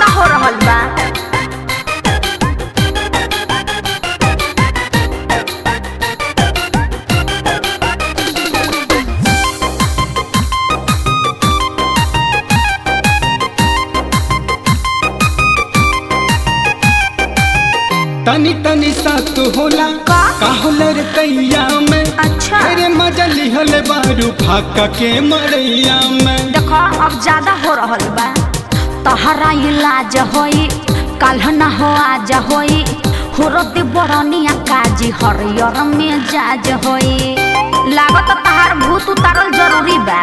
हो रहल बा तनी तनी सात होला का? का होला रे कैया में अच्छा अरे मजा लिहल बारू फाका के मरैया में देखो अब ज्यादा हो रहल बा तहरा इलाज होई कल न हो आज होई हुरती बरनिया काजी हरियर में जाज होई लागत तहार भूत उतारल जरूरी बा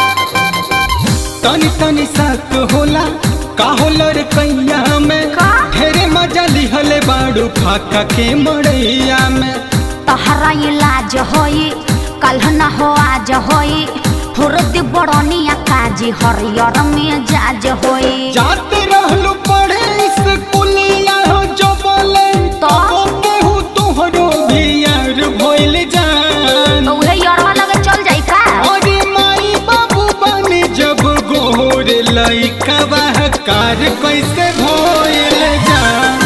तनी तनी सात होला का होला रे कैया में का? ढेरे मजा लिहल बारू फाका के मरैया में तहरा इलाज होई कल न हो आज होई हुरती बरनिया काजी हरियर में जाज होई जाते रहलू पढ़े स्कूलिया हो जो बोले तो? केहू तोहरो भी यार भइल जान तो उहे यरवा लगे चल जाई का अरे माई बाबू बने जब गोर लइका कार कैसे भइल जान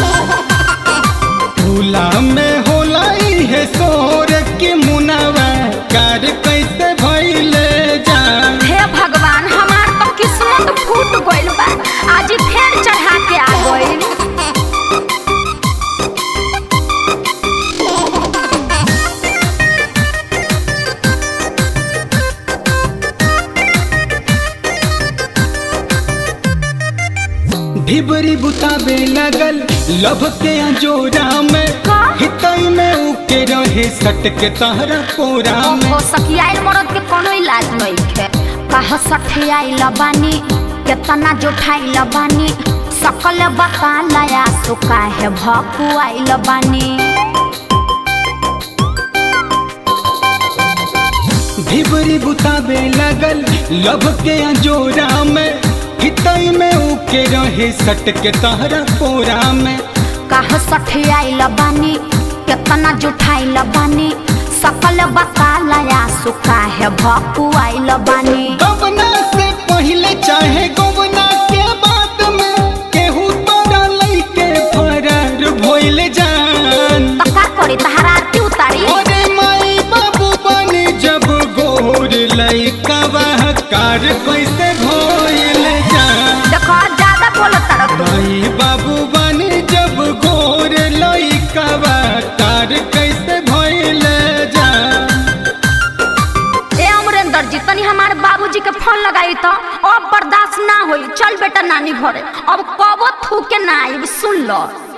झूला में होला है सोर के मुनावा कार कैसे भइल जान हे भगवान हमार तो किस्मत फूट गइल बा आज फेर चढ़ा के आ गइल ढिबरी बुताबे लगल लभ के जोरा में का? हितई में उके रहे सट के तहरा पोरा में ओहो सखियाइल मरद के कोनो इलाज नइखे कह सठियाइल बानी केतना जोठाइल बानी सकल बता लया सुका है भकुआइल बानी ढिबरी बुताबे लगल लभ के जोरा में हितई में उके रहे सट के तहरा पोरा में कह सठियाइल बानी केतना जुठाइल बानी सकल बता लया सुका है भकुआइल बानी गवना से पहले चाहे गवना के बाद में केहू तोरा लइके फरार भइल जान त का करी तहार आरती उतारी अरे माई बाबू बने जब गोर लइका कार कैसे भइल जान देखो ज्यादा बोलत तारा तू माई बाबू बने जब गोर लइका कार कैसे भइल जान ए अमरेंद्र जी तनी हमारे बाबूजी के फोन लगाई तो अब बर्दाश्त ना होई चल बेटा नानी घरे अब कबो थूके ना आई सुन लो